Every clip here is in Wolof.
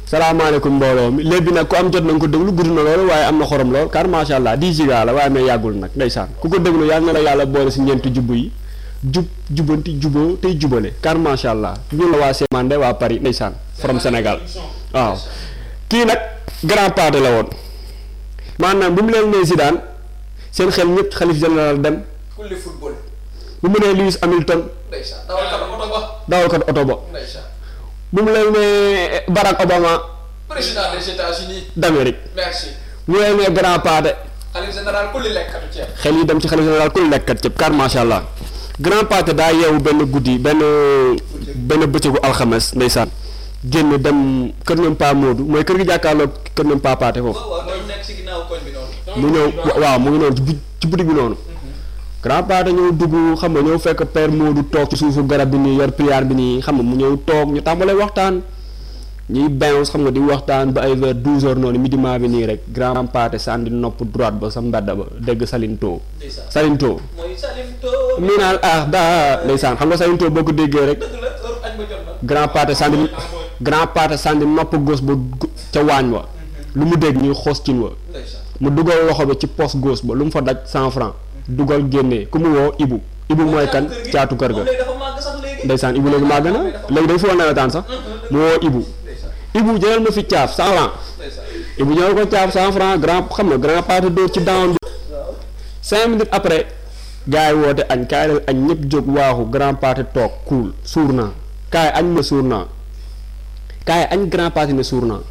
salaamaaleykum mbooloo mi léegi nag ku am jot na nga ko déglu gudd na loolu waaye am na xorom lool car macha allah 10 giga la waaye mais yàggul nag ndeysaan ku ko déglu yàlla na la yàlla boole si ñeenti jubbu yi jub jubanti juboo tey jubale car macha allah ñun la waa Sémande waa Paris ndeysaan from Sénégal waaw kii nag grand parti la woon maanaam bu mu leen nee Zidane seen xel ñëpp xalif général dem kulli football. bu mu nee Lewis Hamilton ndeysaan dawal kat oto ba. dawalkat oto ba ndeysaan. bu mu leen nee Barack Obama président des États-Unis. d'Amérique merci. mu leen nee grand parti xalif général kulli lekkatu ceeb. xel yi dem ci xalif général ku lekkat cëpp car macha allah grand parti daa yeewu benn guddi benn benn bëccëgu alxames ndeysaan génn dem kër ñoom Pa Modou mooy kër gi jàkkaarloo kër ñoom Pa Paate foofu waaw waaw mooy nekk si ginnaaw koñ bi noonu. mu ñëw waaw mu ngi noonu ci bu ci boutique bi noonu grand parti ñëw dugg xam nga ñëw fekk père Modou toog ci suufu garab bi nii yor prière bi nii xam nga mu ñëw toog ñu tàmbalee waxtaan ñuy bounce xam nga di waxtaan ba ay vers douze heures noonu midiment bi nii rek grand parti sànni nopp droite ba sa mbedd ba dégg Salinto ndeysaan. Salinto mooy Salim To. miinal ah daa ndeysaan xam nga Salinto boo ko déggee rek dëgg la heure añ ba jot na. grand parti sànni grand parti sànni nopp gauche ba gu- ca waañ wa lu mu dégg ñuy xoos cin wa ndeysaan. mu dugal loxo bi ci poche gauche ba lu mu fa daj cent franc dugal génnee ku mu woo Ibu Ibu mooy kan caatu kër ga moom léegi dafa màgg sax léegi. ndeysaan Ibu léegi maa gën a léegi dañ fa woon nawetaan sax mu woo Ibu ndeysaan. Ibu jëlal ma fi caaf cent franc ndeysaan. Ibu ñëw ko caaf cent franc grand xam nga grand parti dóor ci down bi waaw. cinq minutes après gars yi woote añ kaay leen añ ñëpp jóg waaxu grand parti toog cool suur naa kaay añ ma suur naa kaay añ grand parti ne suur naa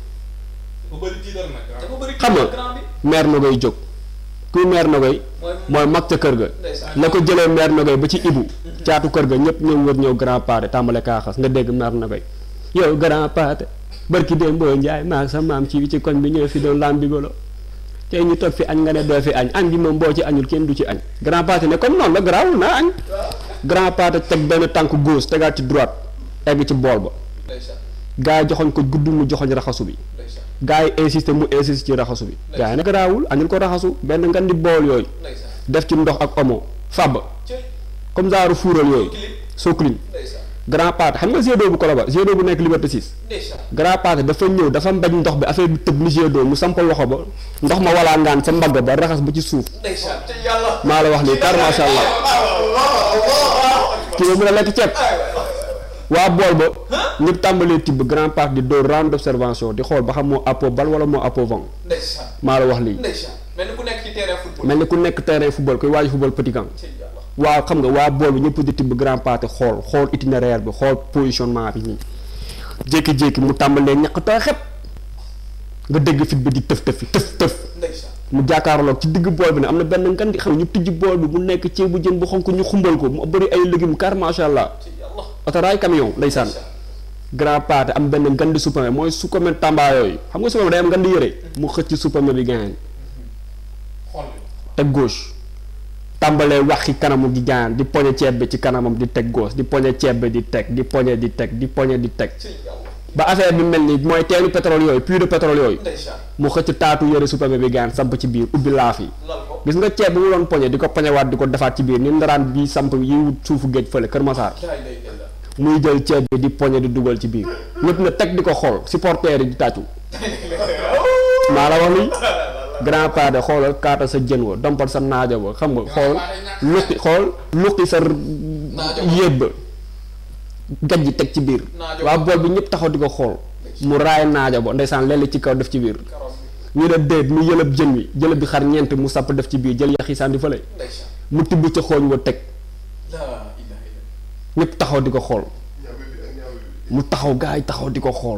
bu bëri tiital nag ah. dafa bëri xam nga grand bi. maire na koy jóg kuy maire na koy mooy mooy mag ca kër ga ndeysaan. la ko jëlee maire na koy ba ci ibu caatu kër ga ñëpp ñëw wër ñëw grand parti tàmbale kaaxas nga dégg maire na koy yow grand parti barki démb boo njaay maag sa maam ci ci koñ bi ñëw fi doon lam bigolo tey ñu toog fi añ nga ne doo fi añ añ bi moom boo ci añul kenn du ci añ grand parti ne comme noonu la garaawul naa añ grand parti teg benn tànk gauche tegaat ci droite egg ci bool ba ndeysaan. gars yi joxoñ ko gudd mu joxoñ raxasu bi ndeysaan. gars yi insisté mu insisté ci raxasu bi gars yi ne garaawul añul ko raxasu benn ngan di bool yooyu ndeysaan. def ci ndox ak omo fàbb cëy. comme genre fuural yooyu clip. soclin ndeysaan. grand parti xam nga G2 bu Colobane G2 bu nekk Liberté 6 ndeysaan. grand parti dafa ñëw dafa mbaj ndox bi affaire bi tëb ni G2 mu sampal loxo ba ndox ma walaa ngaan sa mbagg ba raxas ba ci suuf ndeysaan. te yàlla. maa la wax lii car macha allah kii ba mën a lekk ceeb waa bool ba ñëpp tàmbalee tibb grand parti di dóor round d'observation di xool ba xam moo appo bal wala moo appo vent ndeysaan. maa la wax lii ndeysaan. mel ni ku nekk ci terrain football. mel ni ku nekk terrain football kuy waaju football petit camp ci yàlla. waa xam nga waa bool bi ñëpp di tibb grand parti xool xool itinéraire bi xool positionnement bi nii jékki-jékki mu tàmbalee ñaq tooy xep nga dégg fit bi di tëf tëfi tëf tëf ndeysaan. mu jàkkaarloog ci digg bool bi ne am na benn ngan di xam ne ñu tijji bool bi mu nekk ceebu jën bu xonk ñu xumbal ko mu bëri ay légumes car macha allah ci yàlla. otoraay camion ndeysaan grand parti am benn ngan di suppame mooy suppame tamba yooyu xam nga suppame day am ngan di yëre mu xëcc suppame bi gaañ xol bi. teg gauche tàmbalee waxi kanamu di gaañ di poñe ceeb bi ci kanamam di teg gauche di poñe ceeb bi di teg di poñe di teg di poñe di teg ci yàlla. ba affaire bi mel ni mooy teenu pétrole yooyu puits de pétrole yooyu ndeysaan. mu xëcc taatu yëre suppame bi gaañ samp ci biir ubbi laaf yi lal ko. gis nga ceeb bi mu doon poñe di ko poñewaat di ko defaat ci biir ni ndaraan bi samp yi wut suufu géej fële Kër Masaar jaay lay jël la. muy jël ceeb bi di poñe di dugal ci biir ñëpp na teg di ko xool supporters yi di tàccu maa la wax lii grand pade xoolal kaata sa jën wa dompal sa naajo ba xam nga xool luqi xool luqi sa yéet ba gaj ji teg ci biir Naajo waa bool bi ñëpp taxaw di ko xool mu raay naajo ba ndeysaan lelli ci kaw def ci biir karoom bi. ñu ne déet mu yëlëb jën wi jëlëb bi xar ñeent mu sàpp def ci biir jël yax yi sànni fële ndeysaan. mu tibb ca xooñ wa teg laa ilaaha illallaah. ñëpp taxaw di ko xool mu taxaw gaa yi taxaw di ko xool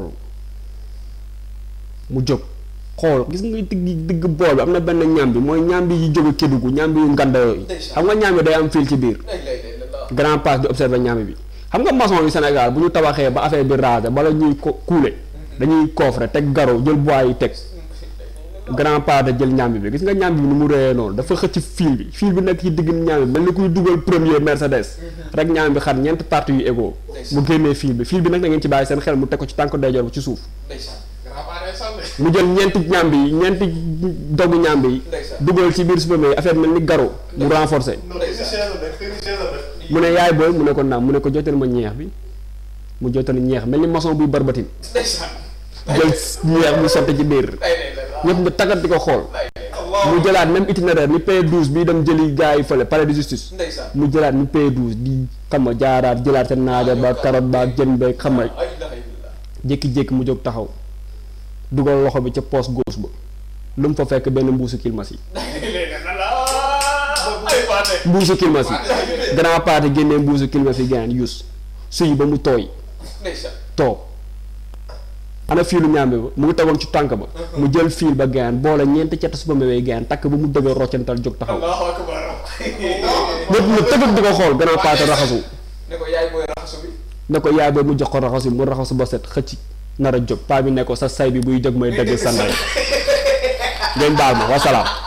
mu jóg xool gis nga digg digg bool bi am na benn ñambi mooy ñambi yi jóge Kédougou ñambi yu nganda yooyu Ndeysaan. xam nga ñambi day am fil ci biir lay lay lay la. grand passe di observer ñambi bi xam nga maçon yi Sénégal bu ñu tabaxee ba affaire bi raser bala ñuy ko kuule dañuy coffre teg garo jël bois yi teg grand pas de jël ñambi bi gis nga ñambi bi ni mu réyee noonu dafa xëcc fil bi fil bi nekk ci digg ñambi bi mel ni kuy dugal premier Mercedes rek ñambi bi xar ñeenti parties yu égaux mu génnee fil bi fil bi nag da ngeen ci bàyyi seen xel mu teg ko ci tànk ndeyjoor bi ci suuf ndeysaan. grand parent sànni. mu jël ñeenti ñambi yi ñeenti dogu ñambi yi Ndeysaan. dugal ci biir supermarché yi affaire mel ni garo mu renforcé non technicien la def technicien la def. mu ne yaay booy mu ne ko naam mu ne ko jotal ma ñeex bi mu jotal ñeex mel ni maçon buy barbatin ndeysaan. jël ñeex mu sotti ci biir lay lay la ñëpp ñu tagat di ko xool lay lay mu jëlaat même itinéraire ni P12 bi dem jëli gars yi fële palais de justice ndeysaan mu jëlaat ni P12 di xam nga jaaraat jëlaat seen naaja ba carotte ba ak jën beeg xam nga ay ilaha illallah jékki-jékki mu jóg taxaw dugal loxo bi ca poche gauche ba lu mu fa fekk benn mbuusu kilmas yi lay lay la la ay paate mbuusu kilmas yi grand parti génnee mbuusu kilmas yi gaan yus suy ba mu tooy ndeysaan toog ana fiilu ñaambe ba mu ngi tegoon ci tànk ba mu jël fiil ba gaan boole ñeenti cett su ba mewee gaan takk ba mu dëgër roccantal jóg taxaw allahu akbar ñëpp na tëgg di ko xool grand parti raxasu ne ko yaay booy raxasu bi ne ko yaay ba mu jox ko raxasu mu raxasu ba set xëcc nar a jóg paa bi ne ko sa say bi buy jóg mooy dëgg sa ndey ngeen baal ma wasalaam